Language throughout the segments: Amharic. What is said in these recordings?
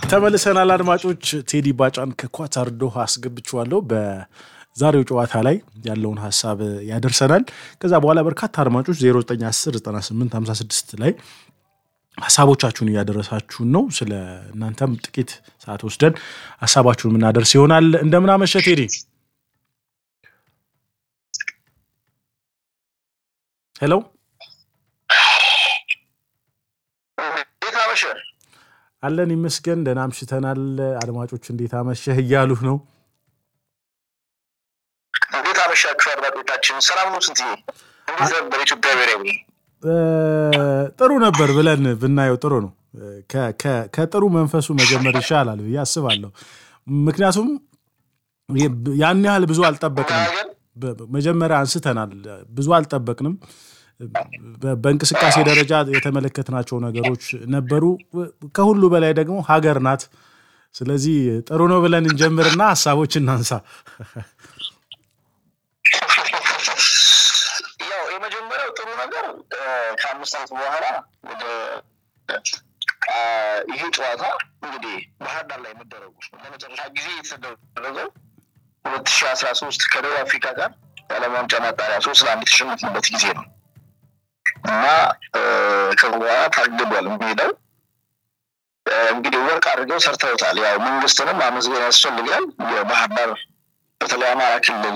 ተመልሰናል አድማጮች። ቴዲ ባጫን ከኳታር ዶሃ አስገብቼዋለሁ። በዛሬው ጨዋታ ላይ ያለውን ሀሳብ ያደርሰናል። ከዛ በኋላ በርካታ አድማጮች 09109856 ላይ ሀሳቦቻችሁን እያደረሳችሁን ነው። ስለ እናንተም ጥቂት ሰዓት ወስደን ሀሳባችሁን የምናደርስ ይሆናል። እንደምናመሸ ቴዲ። ሄሎ አለን ይመስገን፣ ደህና አምሽተናል። አድማጮች እንዴት አመሸህ እያሉህ ነው። እንዴት አመሻችሁ አድማጮቻችን፣ ሰላም ነው? ስንት እንዴት ነበር ኢትዮጵያ ብሔራዊ? ጥሩ ነበር ብለን ብናየው ጥሩ ነው። ከጥሩ መንፈሱ መጀመር ይሻላል ብዬ አስባለሁ። ምክንያቱም ያን ያህል ብዙ አልጠበቅንም። መጀመሪያ አንስተናል፣ ብዙ አልጠበቅንም። በእንቅስቃሴ ደረጃ የተመለከትናቸው ነገሮች ነበሩ። ከሁሉ በላይ ደግሞ ሀገር ናት። ስለዚህ ጥሩ ነው ብለን እንጀምርና ሀሳቦች እናንሳ። ያው የመጀመሪያው ጥሩ ነገር ከአምስት ዓመት በኋላ ወደ ይሄ ጨዋታ እንግዲህ ባህር ዳር ላይ መደረጉ ለመጨረሻ ጊዜ የተደረገው ሁለት ሺህ አስራ ሶስት ከደቡብ አፍሪካ ጋር የዓለም ዋንጫ ማጣሪያ ሶስት ለአንድ የተሸነፍንበት ጊዜ ነው እና ከበኋላ ታግዷል ሜዳው እንግዲህ ወርቅ አድርገው ሰርተውታል። ያው መንግስትንም አመስገን ያስፈልጋል። የባህር ዳር በተለይ አማራ ክልል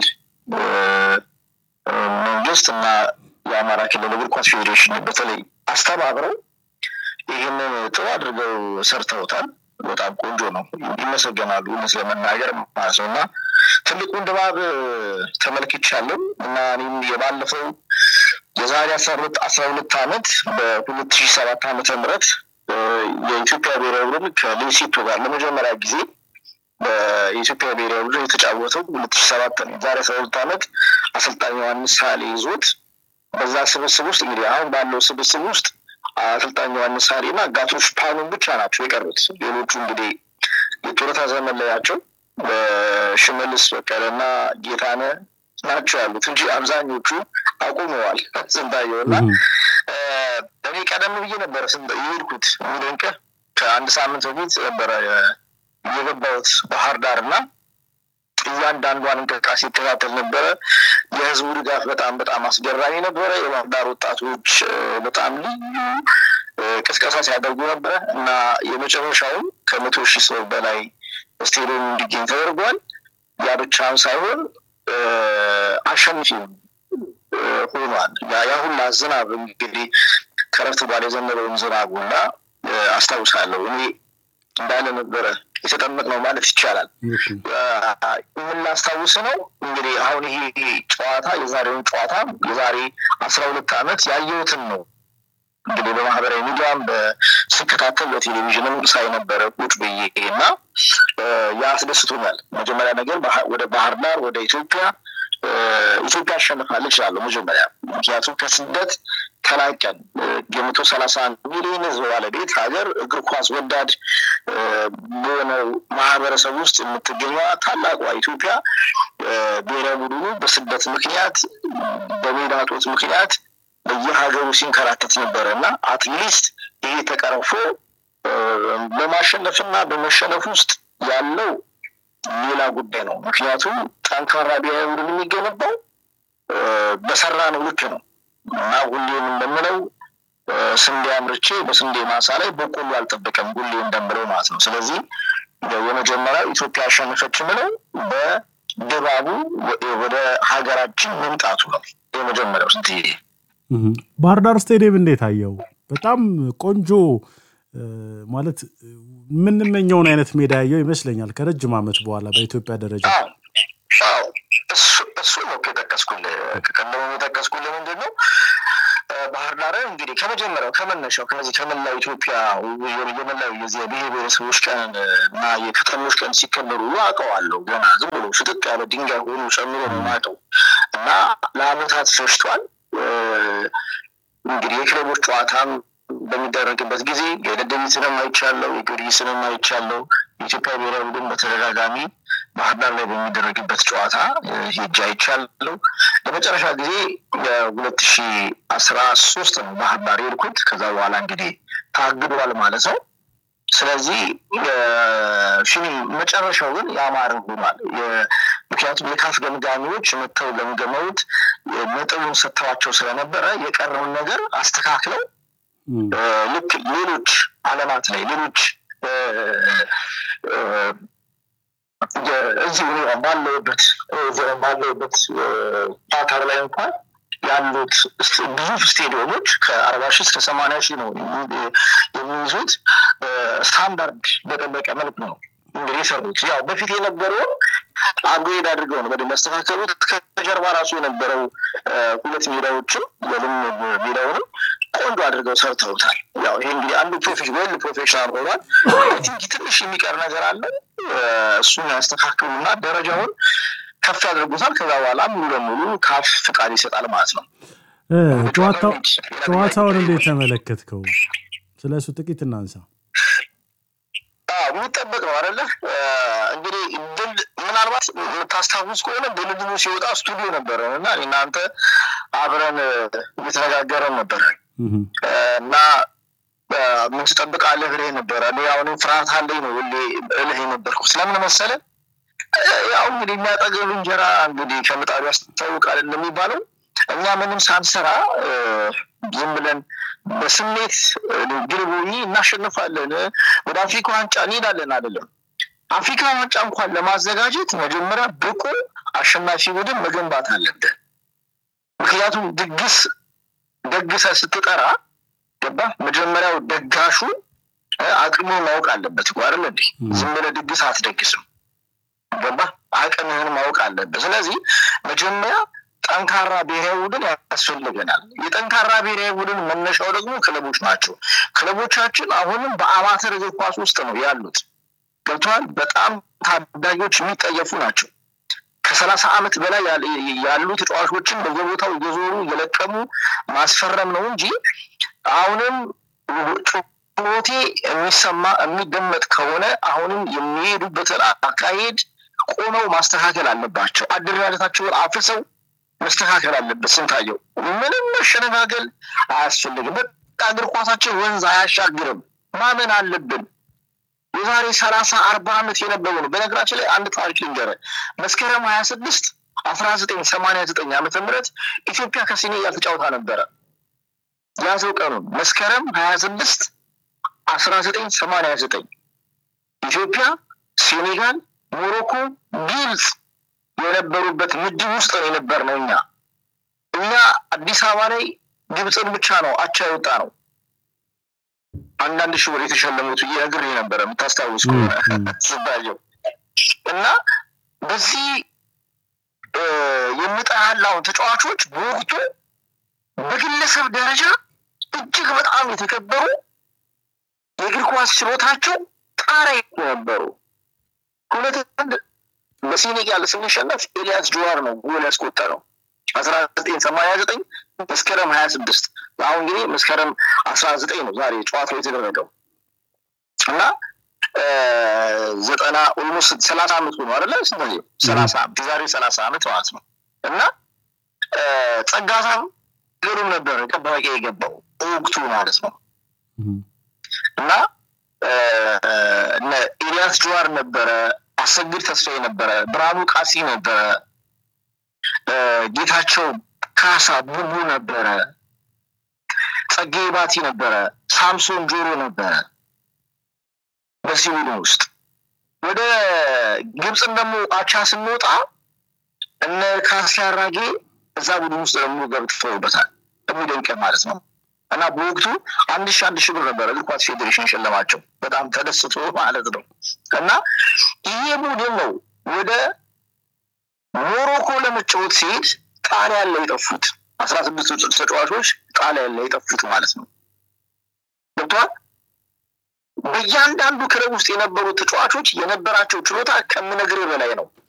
መንግስት እና የአማራ ክልል እግር ኳስ ፌዴሬሽን በተለይ አስተባብረው ይህንን ጥሩ አድርገው ሰርተውታል። በጣም ቆንጆ ነው፣ ይመሰገናሉ። እውነት ለመናገር ማለት ነው እና ትልቁን ድባብ ተመልክቻለሁ እና እኔም የባለፈው የዛሬ አስራ ሁለት አስራ ሁለት ዓመት በሁለት ሺህ ሰባት ዓመተ ምህረት የኢትዮጵያ ብሔራዊ ቡድን ከሌሴቶ ጋር ለመጀመሪያ ጊዜ በኢትዮጵያ ብሔራዊ ቡድን የተጫወተው ሁለት ሺህ ሰባት ነው። ዛሬ አስራ ሁለት ዓመት አሰልጣኝ ዮሐንስ ሳሌ ይዞት በዛ ስብስብ ውስጥ እንግዲህ አሁን ባለው ስብስብ ውስጥ አሰልጣኝ ዮሐንስ ሳሌ እና ጋቶች ፓኑን ብቻ ናቸው የቀሩት። ሌሎቹ እንግዲህ የጡረታ ዘመን ላይ ናቸው። ሽመልስ በቀለና ጌታነህ ናቸው ያሉት እንጂ አብዛኞቹ አቁመዋል። ስንታየው እና እኔ ቀደም ብዬ ነበረ የሄድኩት የሚደንቅህ ከአንድ ሳምንት በፊት ነበረ የገባሁት ባህር ዳር እና እያንዳንዷን እንቅስቃሴ ይከታተል ነበረ። የህዝቡ ድጋፍ በጣም በጣም አስገራሚ ነበረ። የባህር ዳር ወጣቶች በጣም ልዩ ቅስቀሳ ሲያደርጉ ነበረ እና የመጨረሻውም ከመቶ ሺህ ሰው በላይ ስቴዲየም እንዲገኝ ተደርጓል። ያ ብቻም ሳይሆን አሸንፊ ሆኗል። ያ ሁላ ዝናብ እንግዲህ ከረፍት በኋላ የዘነበውን ዝናብ ሁላ አስታውሳለሁ። እኔ እንዳለ ነበረ የተጠመቅ ነው ማለት ይቻላል። የምናስታውስ ነው እንግዲህ አሁን ይሄ ጨዋታ የዛሬውን ጨዋታ የዛሬ አስራ ሁለት ዓመት ያየሁትን ነው እንግዲህ በማህበራዊ ሚዲያም ስከታተል በቴሌቪዥንም ሳይ ነበረ ቁጭ ብዬ እና ያስደስቶኛል። መጀመሪያ ነገር ወደ ባህር ዳር ወደ ኢትዮጵያ ኢትዮጵያ አሸንፋለች እላለሁ መጀመሪያ። ምክንያቱም ከስደት ተላቀን የመቶ ሰላሳ አንድ ሚሊዮን ህዝብ ባለቤት ሀገር እግር ኳስ ወዳድ በሆነው ማህበረሰብ ውስጥ የምትገኘዋ ታላቋ ኢትዮጵያ ብሔራዊ ቡድኑ በስደት ምክንያት በሜዳ እጦት ምክንያት በየሀገሩ ሲንከራተት ነበረ እና አትሊስት ይሄ ተቀርፎ በማሸነፍና በመሸነፍ ውስጥ ያለው ሌላ ጉዳይ ነው። ምክንያቱም ጠንካራ ብሔራዊ ቡድን የሚገነባው በሰራ ነው ልክ ነው እና ሁሌም እንደምለው ስንዴ አምርቼ በስንዴ ማሳ ላይ በቆሎ አልጠበቀም ሁሌ እንደምለው ማለት ነው። ስለዚህ የመጀመሪያው ኢትዮጵያ አሸነፈች ምለው በድባቡ ወደ ሀገራችን መምጣቱ ነው የመጀመሪያው ስትሄድ ባህር ዳር ስቴዲየም እንዴት አየው? በጣም ቆንጆ ማለት የምንመኘውን አይነት ሜዳ ያየው ይመስለኛል ከረጅም ዓመት በኋላ በኢትዮጵያ ደረጃ። እሱ ነው የጠቀስኩልህ። ቀደሙ የጠቀስኩልህ ምንድን ነው ባህር ዳርን እንግዲህ ከመጀመሪያው ከመነሻው ከነዚህ ከመላው ኢትዮጵያ የመላው የዚህ ብሔር ብሔረሰቦች ቀን እና የከተሞች ቀን ሲከበሩ አውቀዋለሁ። ገና ዝም ብሎ ፍጥጥ ያለ ድንጋይ ሆኑ ጨምሮ ነው የማውቀው እና ለአመታት ፈጅቷል። እንግዲህ የክለቦች ጨዋታም በሚደረግበት ጊዜ የደደቢትንም አይቻለው፣ የጊዮርጊስንም አይቻለው። የኢትዮጵያ ብሔራዊ ቡድን በተደጋጋሚ ባህር ዳር ላይ በሚደረግበት ጨዋታ ሄጄ አይቻለው። ለመጨረሻ ጊዜ የሁለት ሺ አስራ ሶስት ነው ባህር ዳር የሄድኩት። ከዛ በኋላ እንግዲህ ታግዷል ማለት ነው። ስለዚህ ፊኒ መጨረሻው ግን ያማረ ሆኗል። ምክንያቱም የካፍ ገምጋሚዎች መጥተው ገምገመውት ነጥቡን ሰጥተዋቸው ስለነበረ የቀረውን ነገር አስተካክለው ልክ ሌሎች አለማት ላይ ሌሎች እዚህ ባለውበት ባለውበት ፓታር ላይ እንኳን ያሉት ግዙፍ ስቴዲየሞች ከአርባ ሺህ እስከ ሰማንያ ሺህ ነው የሚይዙት። ስታንዳርድ በጠበቀ መልክ ነው እንግዲህ የሰሩት። ያው በፊት የነበረውን አፕግሬድ አድርገው ነው በደንብ ያስተካከሉት። ከጀርባ ራሱ የነበረው ሁለት ሜዳዎችም ወይም ሜዳውንም ቆንጆ አድርገው ሰርተውታል። ያው ይሄ እንግዲህ አንዱ ፕሮፌሽን ወይም ፕሮፌሽናል ሆኗል። ቲንክ ትንሽ የሚቀር ነገር አለ። እሱን ያስተካክሉና ደረጃውን ከፍ ያደርጉታል። ከዛ በኋላ ሙሉ ለሙሉ ካፍ ፍቃድ ይሰጣል ማለት ነው። ጨዋታውን እንዴት ተመለከትከው? ስለ እሱ ጥቂት እናንሳ። የሚጠበቅ ነው አይደለ? እንግዲህ ድል ምናልባት የምታስታውስ ከሆነ ድልድሉ ሲወጣ ስቱዲዮ ነበረ እና እናንተ አብረን እየተነጋገረን ነበረ እና ምን ትጠብቃለህ ብለህ ነበረ። አሁንም ፍርሃት አለኝ ነው እልህ የነበርኩት። ስለምን መሰለህ? ያው እንግዲህ የሚያጠግብ እንጀራ እንግዲህ ከምጣዱ ያስታውቃል እንደሚባለው እኛ ምንም ሳንሰራ ዝም ብለን በስሜት ግልቦኝ እናሸንፋለን፣ ወደ አፍሪካ ዋንጫ እንሄዳለን አይደለም። አፍሪካ ዋንጫ እንኳን ለማዘጋጀት መጀመሪያ ብቁ አሸናፊ ቡድን መገንባት አለብን። ምክንያቱም ድግስ ደግሰ ስትጠራ ገባ መጀመሪያው ደጋሹ አቅሙን ማወቅ አለበት እኮ አይደል እንዴ? ዝም ብለህ ድግስ አትደግስም። ገባ አቅምህን ማወቅ አለበት። ስለዚህ መጀመሪያ ጠንካራ ብሔራዊ ቡድን ያስፈልገናል። የጠንካራ ብሔራዊ ቡድን መነሻው ደግሞ ክለቦች ናቸው። ክለቦቻችን አሁንም በአማተር እግር ኳስ ውስጥ ነው ያሉት። ገብተዋል። በጣም ታዳጊዎች የሚጠየፉ ናቸው። ከሰላሳ ዓመት በላይ ያሉ ተጫዋቾችን በየቦታው እየዞሩ እየለቀሙ ማስፈረም ነው እንጂ አሁንም ጩኸቴ የሚሰማ የሚደመጥ ከሆነ አሁንም የሚሄዱበትን አካሄድ ቆመው ማስተካከል አለባቸው። አደረጃጀታቸውን አፍርሰው መስተካከል አለበት። ስንታየው ምንም መሸነጋገል አያስፈልግም። በቃ እግር ኳሳችን ወንዝ አያሻግርም። ማመን አለብን። የዛሬ ሰላሳ አርባ ዓመት የነበሩ ነው። በነገራችን ላይ አንድ ታሪክ ልንገርህ። መስከረም ሀያ ስድስት አስራ ዘጠኝ ሰማንያ ዘጠኝ ዓመተ ምህረት ኢትዮጵያ ከሴኔጋል ተጫውታ ነበረ። ያዘው ቀኑን መስከረም ሀያ ስድስት አስራ ዘጠኝ ሰማንያ ዘጠኝ ኢትዮጵያ፣ ሴኔጋል፣ ሞሮኮ፣ ግብፅ የነበሩበት ምድብ ውስጥ ነው የነበር ነው። እኛ እኛ አዲስ አበባ ላይ ግብፅን ብቻ ነው አቻ የወጣ ነው። አንዳንድ ሺህ ብር የተሸለሙት እየነግር ነበረ የምታስታውስ ከሆነ ስባየው እና በዚህ የምጠላውን ተጫዋቾች በወቅቱ በግለሰብ ደረጃ እጅግ በጣም የተከበሩ የእግር ኳስ ችሎታቸው ጣሪያ ነበሩ። ሁለት አንድ በሴኔጋል ስንሸነፍ ኤልያስ ጆዋር ነው ጎል ያስቆጠረው አስራ ዘጠኝ ሰማንያ ዘጠኝ መስከረም ሀያ ስድስት አሁን እንግዲህ መስከረም አስራ ዘጠኝ ነው ዛሬ ጨዋታው የተደረገው እና ዘጠና ኦልሞስት ሰላሳ ዓመት ሆኖ አደለ ስንት ሰላሳ የዛሬ ሰላሳ ዓመት ማለት ነው እና ጸጋሳም ገሩም ነበረ ጠባቂ የገባው ወቅቱ ማለት ነው እና ኤልያስ ጆዋር ነበረ አሰግድ ተስፋዬ ነበረ፣ ብርሃኑ ቃሲ ነበረ፣ ጌታቸው ካሳ ቡቡ ነበረ፣ ጸጋዬ ባቲ ነበረ፣ ሳምሶን ጆሮ ነበረ። በዚህ ቡድን ውስጥ ወደ ግብፅን ደግሞ አቻ ስንወጣ እነ ካሲ አራጌ እዛ ቡድን ውስጥ ደግሞ ገብተውበታል። የሚደንቅ ማለት ነው። እና በወቅቱ አንድ ሺ አንድ ሺ ብር ነበረ እግር ኳስ ፌዴሬሽን ሸለማቸው። በጣም ተደስቶ ማለት ነው። እና ይሄ ቡድን ነው ወደ ሞሮኮ ለመጫወት ሲሄድ ጣሊያን ላይ የጠፉት አስራ ስድስት ተጫዋቾች ጣሊያን ላይ የጠፉት ማለት ነው። ገብተዋል። በእያንዳንዱ ክለብ ውስጥ የነበሩ ተጫዋቾች የነበራቸው ችሎታ ከምነግርህ በላይ ነው።